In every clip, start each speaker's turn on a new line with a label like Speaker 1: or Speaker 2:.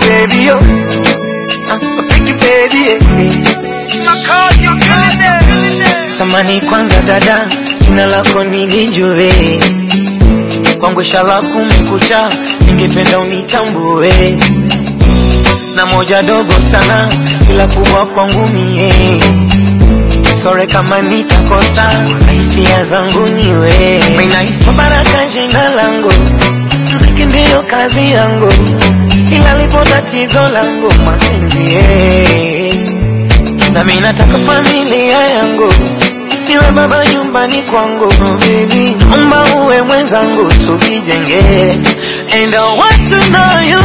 Speaker 1: baby, oh. Uh, pretty baby, eh. Samani kwanza dada, jina lako nilijue, kwangu shala kumekucha, ningependa unitambue, na moja dogo sana, ila kubwa kwangu mie, sore kama nitakosa, hisia zangu niwe, minaitwa Baraka jina langu, mziki ndiyo kazi yangu, ila lipo tatizo langu mapenzi eh. na mimi nataka familia yangu niwe baba nyumbani kwangu oh baby, naomba uwe mwenzangu tukijenge, and I want to know you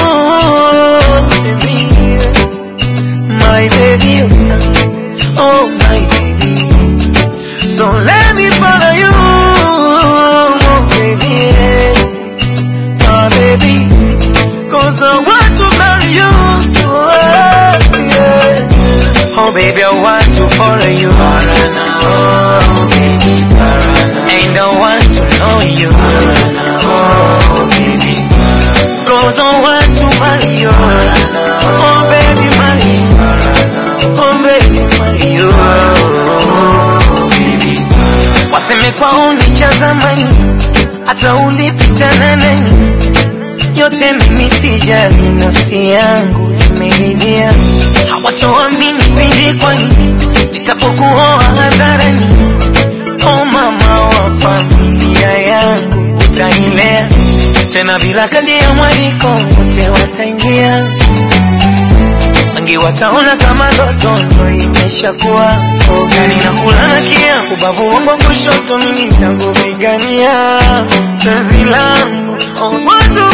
Speaker 1: baby, my baby, oh my baby, so let me follow you, oh baby, my baby, cause I want to marry you, oh, yeah. Oh baby, I want to follow you. Parana, oh baby, Parana. And I want to know you. Parana, oh baby, Parana. Cause I want to marry you. Parana, oh baby, marry you. Parana, oh baby, marry you. Oh baby, Parana. Waseme kwao ni cha zamani, hata ulipita na nani, yote mimi sijali, nafsi yangu imeridhia hawatoamini pindi kwani nitapokuoa hadharani. O mama wa familia yangu, utailea tena bila kadi ya mwaliko, wote wataingia wengi wataona kama ndoto ndo imeshakuwa ogani na kulana kia ubavu wangu wa kushoto, mimi nakupigania penzi langu oh, watu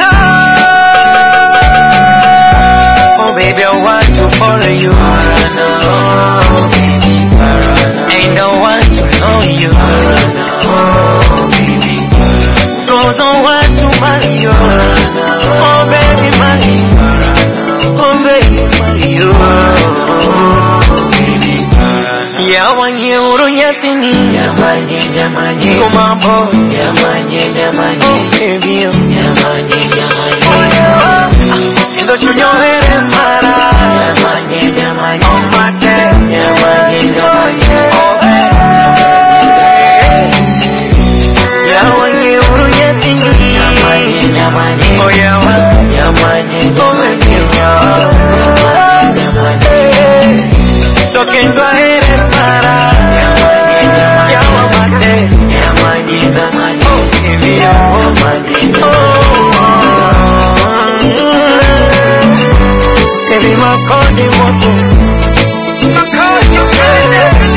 Speaker 1: Oh baby, I want to follow you. Parana, oh baby, Parana. And I want to know you. Parana, oh baby, Parana. Cause I want to marry you. Parana, oh baby, marry you. Parana, oh baby, marry you. Oh baby, Parana. Yawanye urunyatini. Yamanye, yamanye. Kumambo. Yamanye, yamanye. Oh baby, oh. Yamanye, yamanye. Oh yeah. Ndo chunyohere mara. Yamanye, yamanye. Oh mate. Yamanye, yamanye. Oh baby. Yawanye urunyatini. Yamanye, yamanye. Oh yawa. Yamanye, yamanye. Yamanye, yamanye. Tokendwa here para. Yamanye, yamanye. Yawa mate. Yamanye, yamanye. Oh baby, oh mate. Oh. Baby, my call, they want to. My call, you